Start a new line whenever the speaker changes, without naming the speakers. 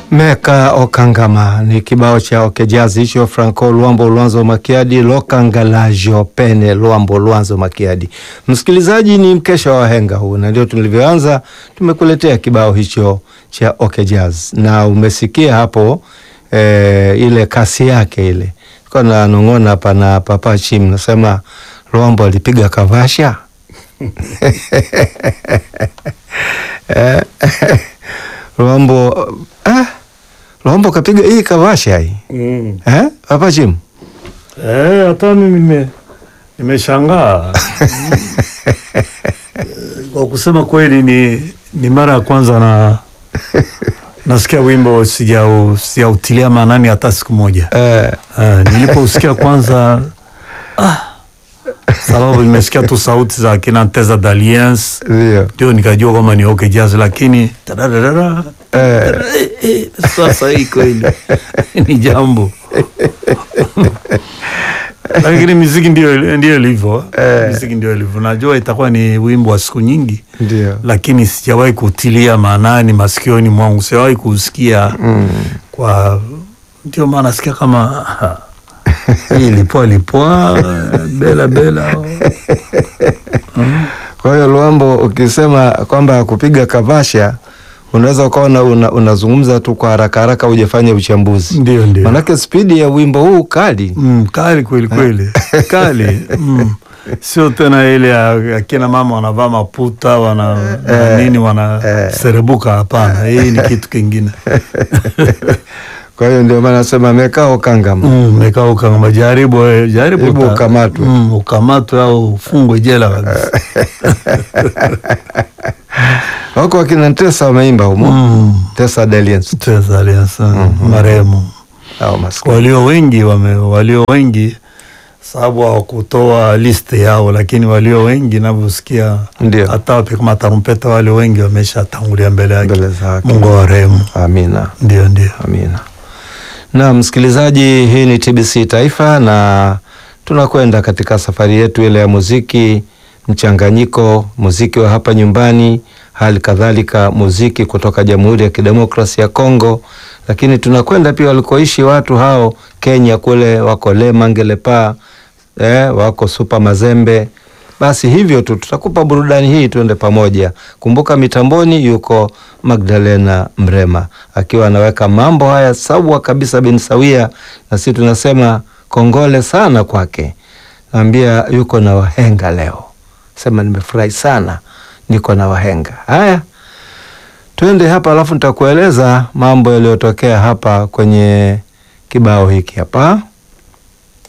Meka Okangama ni kibao cha Okejazi hicho, Franco Luambo Lwanzo Makiadi Lokangalajo Pene Luambo Lwanzo Makiadi. Msikilizaji, ni mkesha wa wahenga huu, na ndio tulivyoanza. Tumekuletea kibao hicho cha Okejaz na umesikia hapo e, ile kasi yake ile ko nanong'ona hapa na Papa Chim nasema Luambo alipiga kavasha Luambo ah, Luambo kapiga hii kavasha hii
Mm.
eh? Papa Chim
Eh, hata mimi nime nimeshangaa kwa kusema kweli, ni ni mara ya kwanza na nasikia wimbo sijau sijautilia maanani hata siku moja.
eh,
Eh, nilipousikia kwanza ah, sababu nimesikia tu sauti za kina Nteza d'Alliance
ndio
ndio nikajua kwamba ni okay jazz, lakini tadadadada,
eh,
eh, eh, sasa hii kweli ni jambo lakini miziki ndio ndio ilivyo
Eh.
miziki ndio ilivyo. Najua itakuwa ni wimbo wa siku nyingi,
ndio
lakini sijawahi kutilia maanani masikioni mwangu, sijawahi kusikia
mm.
kwa ndio maana nasikia kama ah, hii lipwa lipwa bela bela
Kwa hiyo Luambo, ukisema kwamba kupiga kavasha unaweza ukawa una- una- unazungumza tu kwa haraka haraka, ujafanya uchambuzi,
ndio ndio
manake spidi ya wimbo huu kali.
Mm, kali kweli kweli, kali mm. Sio tena ile ya akina mama wanavaa maputa wana na nini wanaserebuka. Hapana, hii ni kitu kingine.
Kwa hiyo ndio maana nasema mekaa ukangama
Mm, mekaa ukangama, jaribu eh, jaribu
Hebu
uta-
ukamatwe.
mm, ukamatwe au ufungwe jela kabisa.
wako wakina Ntesa wameimba humo
Mm,
Tesa Deliens
Teza Alliance, marehemu
au maskini
walio wengi wame, walio wengi sababu hawakutoa list yao, lakini walio wengi navyosikia
ndio
hata wapiga matarumpeta wale wengi wameshatangulia mbele yake.
mbele zake.
Mungu awarehemu.
Amina.
Ndio, ndio.
Amina. Na msikilizaji, hii ni TBC Taifa na tunakwenda katika safari yetu ile ya muziki mchanganyiko, muziki wa hapa nyumbani, hali kadhalika muziki kutoka Jamhuri ya Kidemokrasia ya Kongo, lakini tunakwenda pia walikoishi watu hao Kenya kule, wako Lema Ngelepa, eh, wako Super Mazembe. Basi hivyo tu tutakupa burudani hii, tuende pamoja. Kumbuka mitamboni yuko Magdalena Mrema akiwa anaweka mambo haya sawa kabisa bin sawia, na sisi tunasema kongole sana kwake. Naambia yuko na wahenga leo, sema nimefurahi sana, niko na wahenga. Haya, twende hapa, alafu nitakueleza mambo yaliyotokea hapa kwenye kibao hiki hapa.